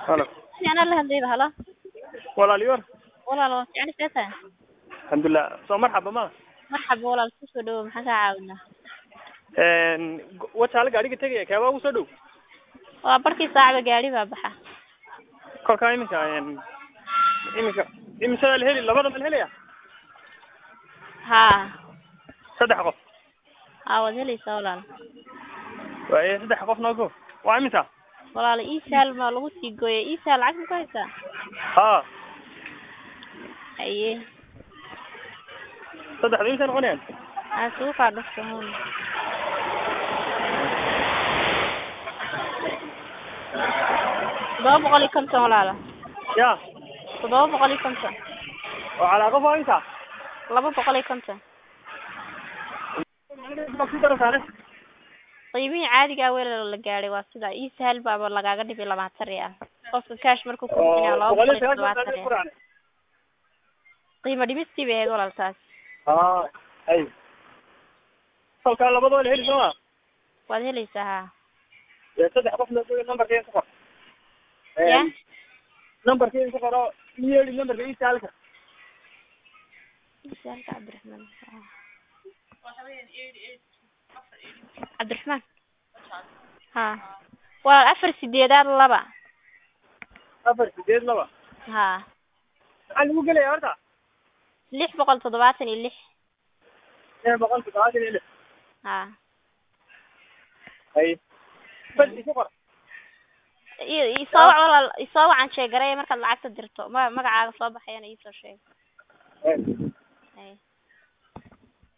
halo Fiicnaa la hadlayba halo walaaliyoor walaal waa fiican see tahay alxamdulilah soo marxaba ma marxaba walaal kusoo dhawow maxaan kaa caawinaa wajaale gaadhiga tegaya keebaa ugu soo dhow waa barkii saacba gaari baa baxa kolkaa iminka iminka imisadaa la heli labada ma la helaya haa saddex qof haa waad helaysaa walaal waaye saddex qof noogo waa imisa walaal iisaal ma lagu sii gooya iisaal lacag ma ku haysaa ha haye saddexda imisa noqonayaan aa sugu kaa dhufta hun toddoba boqol iyo konton walaala ya toddoba boqol iyo konton oo calaa qof waa imisa laba boqol iyo konton ku daro saare qiimihii caadigaa weel la gaadhay waa sida iisaal baaba lagaaga dhibay labaatan riyaal qofka cash markuu ku bixinaya laba boqol iyo toddobaatan riyaal qiimo dhimistii bay ahayd walaal taas ha hay kolkaa labadoo la heli sooma waad helaysaa haa dee saddex qof noogo numberka ku qor ya numberka ku qoro yeeli numberka isaalka iisaalka cabdiraxmaan cabdiraxmaan ha waa afar sideedaad laba afar sideed laba ha maxaa lagu gelaya horta lix boqol toddobaatan iyo lix lix boqol toddobaatan iyo lix ha hay bas isu qor i- isoo wac walaal isoo wacan sheegaray markaad lacagta dirto ma magacaaga soo baxayana iisoo sheeg Hay. hay